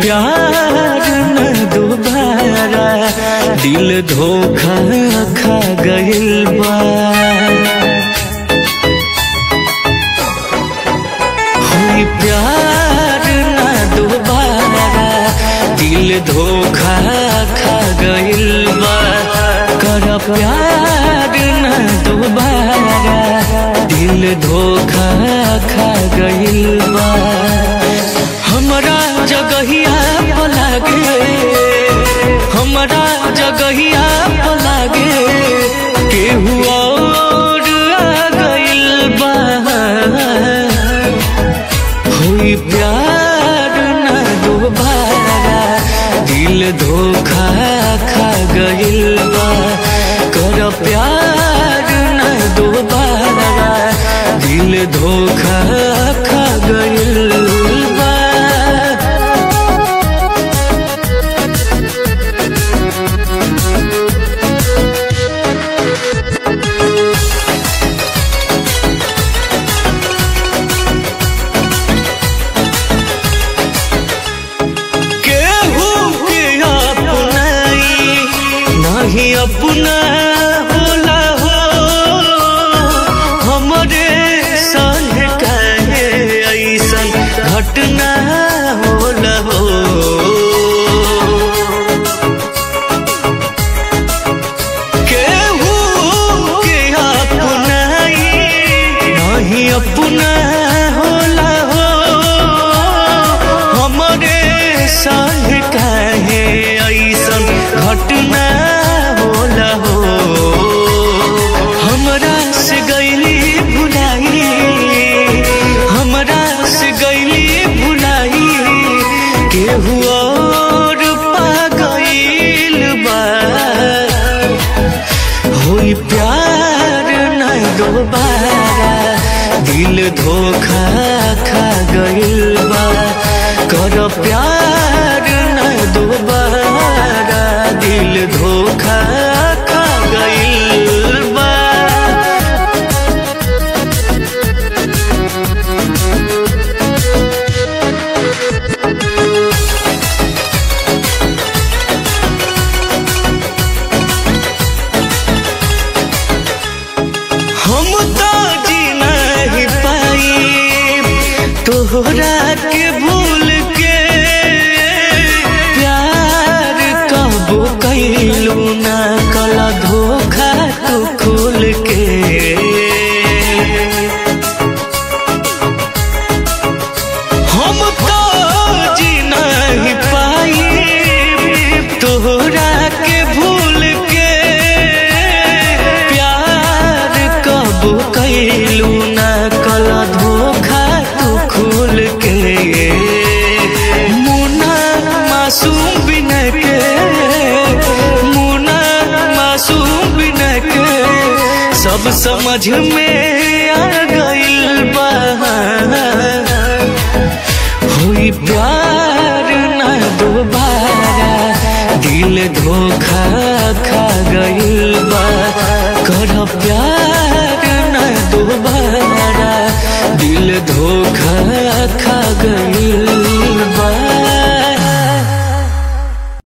प्यार न दोबारा दिल धोखा खा गइल बा होई प्यार न दोबारा दिल धोखा खा गइल बा कर प्यार न दोबारा दिल धोखा खा गइल बा हमरा जगहिया पलागे हमरा जगहिया पलागे केहू और आ गइल बा होई प्यार न दोबारा दिल धोखा खा गइल बा कर प्यार न दोबारा दिल धोखा खा गइल बा केहू के अपनाई नहीं अपना होला हो हमरे संग कहे ऐसन घटना होला हो केहू के अपनाई नहीं अपना होला हो हमरे संग कहे ऐसन घटना होला हो हमरा से गईली भुलाई हमरा से गईली भुलाई केहू और पा गईल बा होई प्यार न दोबारा दिल धोखा खा गइल बा कर प्यार न दोबारा दिल धोखा खा गइल बा हम तो जी नहीं पाई तोहरा के भूल के प्यार कबो कैलू ना कला धोखा तू खुल के हम तो जी नहीं पाई तोहरा के भूल के प्यार कब कैलू ना कला धोखा तू खुल के मुना मासूम बिन के मुना मासूम बिन के सब समझ में आ गइल बा होई प्यार न दोबारा दिल धोखा खा गइल बा कर प्यार